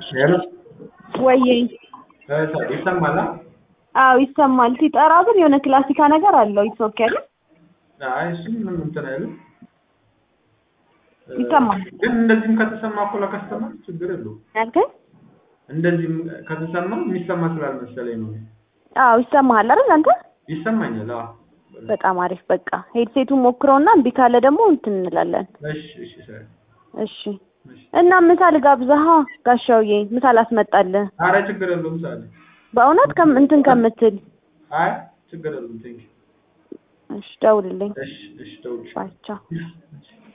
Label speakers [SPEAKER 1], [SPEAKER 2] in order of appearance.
[SPEAKER 1] ሄሎ
[SPEAKER 2] ወይዬ
[SPEAKER 1] ይሰማል?
[SPEAKER 2] አዎ ይሰማል። ሲጠራ ግን የሆነ ክላሲካ ነገር አለው። ይሶኬ አይደል?
[SPEAKER 1] አይ እሱ ምንም እንትን አይልም።
[SPEAKER 2] ይሰማል።
[SPEAKER 1] ግን እንደዚህም ከተሰማ እኮ ለከስተመር ችግር የለውም።
[SPEAKER 2] ያልከኝ?
[SPEAKER 1] እንደዚህም ከተሰማ የሚሰማ ስላልመሰለኝ ነው።
[SPEAKER 2] አዎ ይሰማሃል አይደል አንተ?
[SPEAKER 1] ይሰማኛል። አዎ
[SPEAKER 2] በጣም አሪፍ። በቃ ሄድሴቱን ሞክረውና እምቢ ካለ ደግሞ እንትን እንላለን።
[SPEAKER 1] እሺ እሺ ሰሪ
[SPEAKER 2] እሺ እና ምሳ ልጋብዝሃ ጋሻውዬ፣ ምሳ ላስመጣልህ።
[SPEAKER 1] አረ ችግር የለውም ሳለ
[SPEAKER 2] በእውነት ከም እንትን ከምትል
[SPEAKER 1] አይ ችግር የለውም። ቴንኪው
[SPEAKER 2] እሺ፣ ደውልልኝ።
[SPEAKER 1] እሺ እሺ ደውልሽ
[SPEAKER 2] ባይ ቻው።